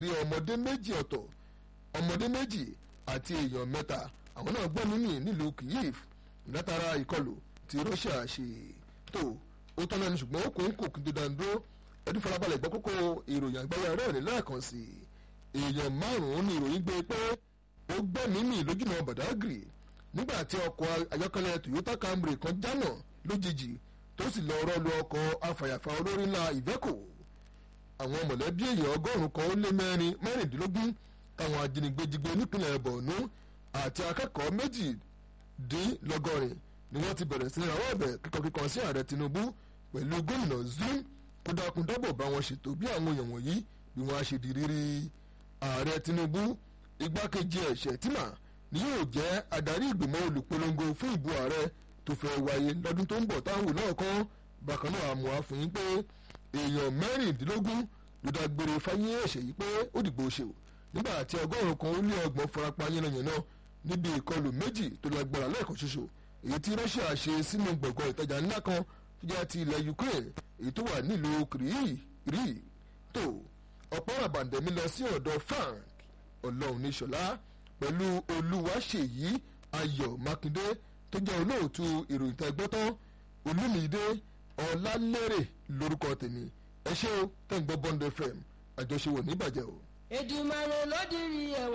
rí ọmọdé méjì ọ̀tọ̀ ọmọdé méjì àti èèyàn mẹ́ta àwọn náà gbọ́ mímì nílùú Kyiv látara ìkọlù tí Russia ṣe tó ó tán lẹ́nu ṣùgbọ́n ó kò ń kò kí tó dáńdó ẹni farabalẹ̀ gbọ́ kókó ìròyìn àgbáyé rẹ̀ ní lẹ́ẹ̀kan sí èèyàn márùn-ún ní ìròyìn gbé pé ó gbẹ́ mímì lójúnà Badagry nígbà tí ọkọ̀ ayọ́kẹ́lẹ́ Toyota Camry kan jánà lójijì tó sì lọ rọ́ọ̀lù ọkọ̀ afàyàfà olórí ńlá Iveco àwọn mọ̀lẹ́bí èèyàn ọgọ́rùn-ún kan ó lé mẹ́rin mẹ́rìndínlógún táwọn ajínigbé jí gbé nípìnlẹ̀ Borno àti akẹ́kọ̀ọ́ méjìdínlọ́gọ́rin ni wọ́n ti bẹ̀rẹ̀ sí ní rawọ́ ẹ̀bẹ̀ kíkọ́kíkọ́ sí ààrẹ Tinubu pẹ̀lú gómìnà Zulum kó dákun dábọ̀ bá wọn ṣètò bí àwọn èèyàn wọ̀nyí bí wọ́n á ṣe di rírí ààrẹ Tinubu igbákejì ẹ̀ Shettima ni yóò jẹ́ adarí ìgbìmọ̀ olùpolongo fún ìbò ààrẹ tó fẹ́ wáyé lọ́dún tó ń bọ̀ táwọn náà kọ́ bákan náà àmọ́ àfihàn pé èèyàn mẹ́rìndínlógún ló dágbére fáyé ẹ̀ṣẹ̀ yìí pé ó dìgbò ṣe o nígbà tí ọgọ́rùn-ún kan ó lé ọgbọ̀n farapa yánnayànna níbi ìkọlù méjì tó lágbára lẹ́ẹ̀kan ṣoṣo èyí tí Russia ṣe sínú gbọ̀ngàn ìtajà ńlá kan tó jẹ́ ti ilẹ̀ Ukraine èyí tó wà nílùú kìrìí tó ọ̀pọ̀ àbàǹdẹ̀mí lọ sí ọ̀dọ̀ Frank ọlọ́run ní ṣọlá pẹ̀lú olúwaṣèyí ayọ̀ mákindé tó jẹ́ olóòtú ìròyìn tẹ́gbọ́tán olúmídé ọlálẹ́rẹ̀ lórúkọ tèmi ẹ ṣé o tẹ́ ń gbọ́ Bond FM àjọṣe wò ní ìbàjẹ́ o. Èdùmàrè ló dirí ẹwà.